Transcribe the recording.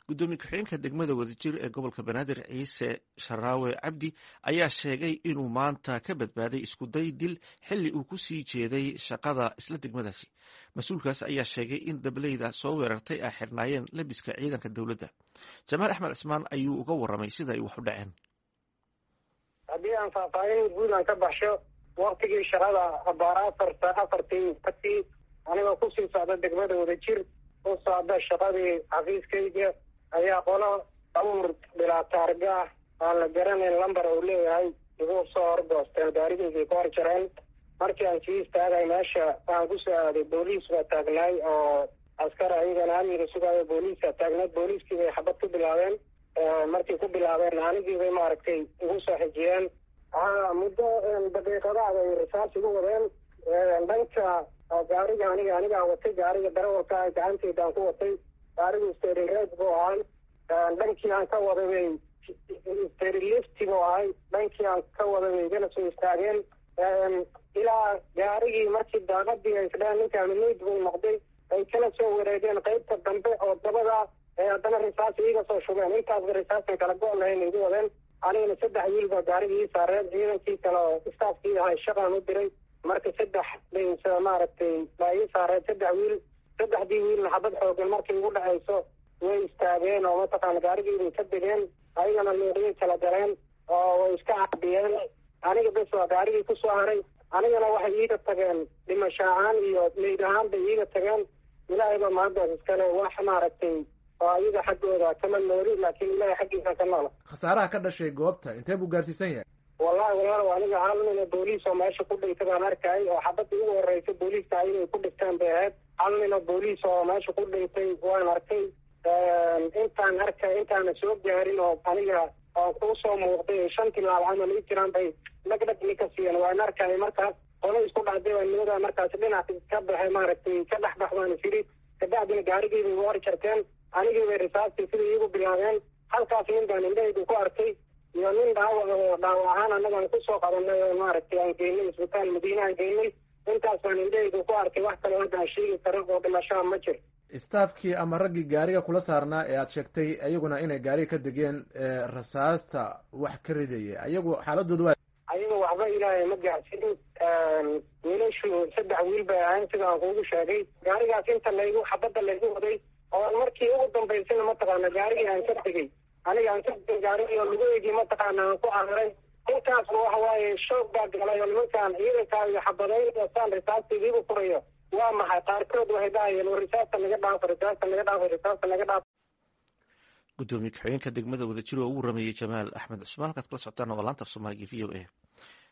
gudoomiye ku-xigeenka degmada wadajir ee gobolka banaadir ciise sharaawe cabdi ayaa sheegay inuu maanta ka badbaaday iskuday dil xili uu ku sii jeeday shaqada isla degmadaasi mas-uulkaas ayaa sheegay in dableyda soo weerartay ay xirnaayeen labiska ciidanka dowladda jamaal axmed cismaan ayuu uga waramay sida ay wax u dhaceen haddii aan faahfaahin guud aan ka baxsho waktigii shaqada abaar afarta afartii atii anigoo kusii socda degmada wadajir u socda shaqadii xafiiskayga ayaa qolo abuur bilaa taarga ah aan la garanayn lambar uu leeyahay igu soo horgoosteen gaarigaygay ku hor jareen markii aan sii istaagay meesha aan kusoo aaday booliis baa taagnaay oo askar ayagana amniga sugaayo booliiska taagnayd booliiskii bay xabad ku bilaabeen markii ku bilaabeen anigii bay maaragtay igu soo xijiyeen muddo daqiiqadaha bay risaas igu wadeen dhanka gaariga aniga anigaa watay gaariga darawalka gacantaydaan ku watay gaarigu sterireed buu ahay dhankii aan ka waday bay sterilifti buu ahay dhankii aan ka waday bay igana soo istaageen ilaa gaarigii markii daaqadii ay isdheen ninkaa mineyd buu noqday ay kala soo wareegeen qeybta dambe oo dabada haddana risaas iiga soo shubeen intaasba risaastan kala go- lahayn igu wadeen anigana saddex wiil baa gaarigii ii saareen ciidankii kale oo istaafkii ahay shaqaan u diray marka saddex bay maaragtay baa ii saareen saddex wiil saddexdii wiilna xabad xoogan markay igu dhacayso way istaageen oo mataqaana gaarigiibay ka degeen ayagana luuqiyay kala galeen oo way iska caabiyeen aniga bes waa gaarigii kusoo haray anigana waxay iiga tageen dhimasho ahaan iyo meyd ahaan bay iiga tageen ilaahayba mahaddaas iskale wax maaragtay oo ayaga xaggooda kama nooli laakiin ilahay xaggiisa ka noola khasaaraha ka dhashay goobta intee buu gaarsiisan yahay wallahi walaalow aniga hal nina booliis oo meesha ku dhintay baan arkay oo xabadda ugu horeysa booliiska ayagay ku dhigteen bay ahayd hal nina booliis oo meesha ku dhintay waan arkay intaan arkay intaana soo gaarin oo aniga oo kuu soo muuqday shan tilaal camal ii jiraan bay dhagdhagni ka siiyeen waan arkay markaas qolo isku dhacday baa nimada markaas dhinac ka baxay maaragtay ka dhexbax baan isiri kabacdina gaarigiibay igu hor jarteen anigii bay risaastii sida iigu bilaabeen halkaas nin baan indhahaydu ku arkay iyo nin dhaawac oo dhaawac ahaan annagaan kusoo qabanay oo maaragtay aan geynay isbitaal madiine aan geynay intaas baan indhahaydu ku arkay wax kaloo hadda aan sheegi karo oo dhimashaa ma jir staafkii ama raggii gaariga kula saarnaa ee aad sheegtay iyaguna inay gaariga ka degeen rasaasta wax ka ridaya ayagu xaaladooda waa ayaga waxba ilaahay ma gaarsin wiilashu saddex wiil bay ahayn sida aan kuugu sheegay gaarigaas inta laygu xabadda laygu waday oo markii ugu dambaysana mataqaana gaarigii aan ka tegey aniga aan ka tegay gaarigii oo lugaheygii mataqaana aan ku cararay intaasba waxa waaye shoog baa galay oo nimankaan ciidankaa iyo xabadayn oo saan risaastiidiigu furayo waa maxay qaarkood waxay dhahayeen war risaasta naga dhaafo risaasta naga dhaafo risaasta naga dhaafo gudoomiye ku-xigeenka degmada wadajir oo ugu rameeyey jamaal axmed cusmaan halkaad kala socotaan waa laanta soomaaliga v o a